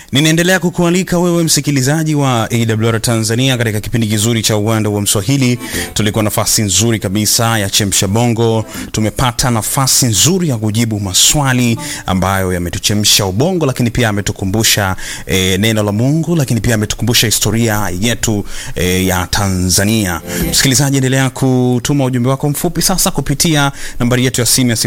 Ninaendelea kukualika wewe msikilizaji wa AWR Tanzania katika kipindi kizuri cha uwanda wa Mswahili. Tulikuwa nafasi nzuri kabisa ya chemsha bongo, tumepata nafasi nzuri ya kujibu maswali ambayo yametuchemsha ubongo, lakini pia ametukumbusha e, neno la Mungu, lakini pia ametukumbusha historia yetu e, ya Tanzania. Msikilizaji, endelea kutuma ujumbe wako mfupi sasa kupitia nambari yetu ya simu ya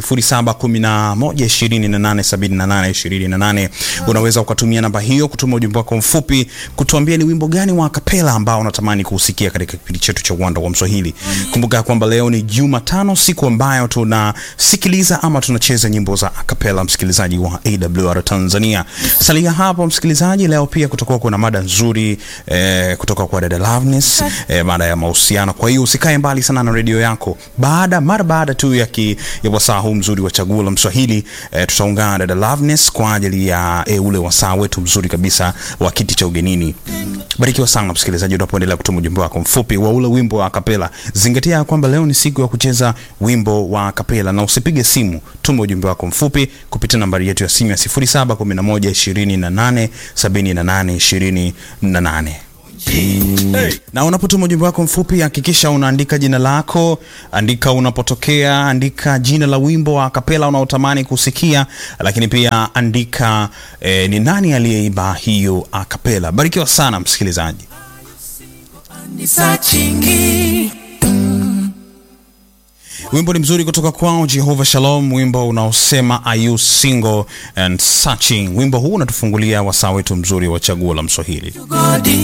0711287828. Unaweza ukatumia namba hiyo kutuma ujumbe wako mfupi kutuambia ni wimbo gani wa kapela ambao unatamani kuusikia katika kipindi chetu cha uwanda wa Mswahili. Kumbuka kwamba leo ni Jumatano, siku ambayo tunasikiliza ama tunacheza nyimbo za akapela, msikilizaji wa AWR Tanzania. Salia hapo msikilizaji, leo pia kutakuwa kuna mada nzuri eh, kutoka kwa dada Loveness eh, mada ya mahusiano. Kwa hiyo usikae mbali sana na redio yako. Baada mara baada tu ya, ki, ya wasaa huu mzuri wa chaguo la Mswahili eh, tutaungana na dada Loveness kwa ajili ya eh, ule wasaa wetu mzuri kabisa wa kiti cha ugenini. Barikiwa sana msikilizaji, unapoendelea kutuma ujumbe wako mfupi wa ule wimbo wa kapela. Zingatia ya kwamba leo ni siku ya kucheza wimbo wa kapela, na usipige simu, tuma ujumbe wako mfupi kupitia nambari yetu ya simu ya 0711287828. Hey. Na unapotuma ujumbe wako mfupi hakikisha unaandika jina lako, andika unapotokea, andika jina la wimbo wa kapela unaotamani kusikia, lakini pia andika eh, ni nani aliyeimba hiyo akapela. Barikiwa sana msikilizaji. Wimbo ni mzuri kutoka kwao Jehovah Shalom, wimbo unaosema are you single and searching. Wimbo huu unatufungulia wasaa wetu mzuri wa chaguo la Mswahili.